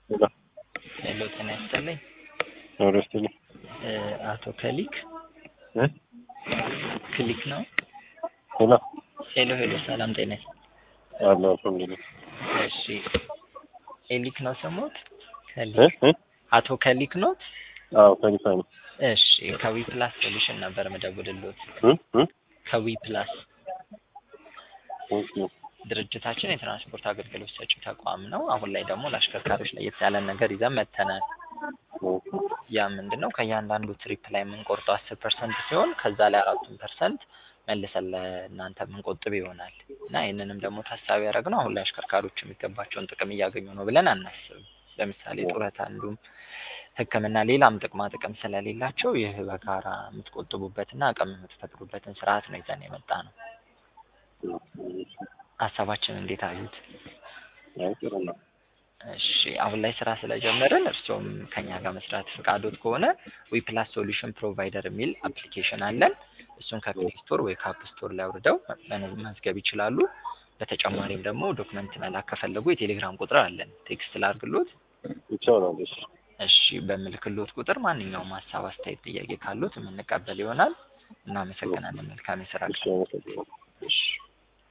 ሄሎ ሄሎ ጤና ይስጥልኝ ኖሮ ይስጥልኝ እ አቶ ከሊክ እ ክሊክ ነው? ሄሎ ሄሎ ሄሎ ሰላም ጤና ይስጥ አለ አልሐምዱሊላህ እሺ ኤሊክ ነው ስሞት? እ ከሊክ እ አቶ ከሊክ ኖት? አዎ ከሊፋ ነው እሺ ከዊ ፕላስ ሶሉሽን ነበር መደውልሎት እ እ ከዊ ፕላስ ኦኬ ድርጅታችን የትራንስፖርት አገልግሎት ሰጪ ተቋም ነው። አሁን ላይ ደግሞ ለአሽከርካሪዎች ለየት ያለን ነገር ይዘን መጥተናል። ኦኬ ያ ምንድን ነው? ከእያንዳንዱ ትሪፕ ላይ የምንቆርጠው አስር ፐርሰንት ሲሆን ከዛ ላይ አራቱን ፐርሰንት መልሰን ለእናንተ የምንቆጥብ ይሆናል እና ይህንንም ደግሞ ታሳቢ ያደረግነው አሁን ላይ አሽከርካሪዎች የሚገባቸውን ጥቅም እያገኙ ነው ብለን አናስብም። ለምሳሌ ጡረታ፣ እንዲሁም ሕክምና፣ ሌላም ጥቅማ ጥቅም ስለሌላቸው ይህ በጋራ የምትቆጥቡበትና አቅም የምትፈጥሩበትን ስርዓት ነው ይዘን የመጣ ነው። ሀሳባችን እንዴት አዩት? አይ ጥሩ ነው እሺ አሁን ላይ ስራ ስለጀመርን እርስዎም ከኛ ጋር መስራት ፈቃዶት ከሆነ ዊፕላስ ሶሉሽን ፕሮቫይደር የሚል አፕሊኬሽን አለን። እሱን ከፕሌይ ስቶር ወይ ከአፕ ስቶር ላይ አውርደው መ- መዝገብ ይችላሉ። በተጨማሪም ደግሞ ዶክመንት መላክ ከፈለጉ የቴሌግራም ቁጥር አለን። ቴክስት ላርግሎት። ይቻላል እሺ እሺ በምልክሎት ቁጥር ማንኛውም ሀሳብ፣ አስተያየት፣ ጥያቄ ካሉት የምንቀበል ይሆናል። እናመሰግናለን። መልካም የስራ እሺ ቀን። አመሰግናለሁ እሺ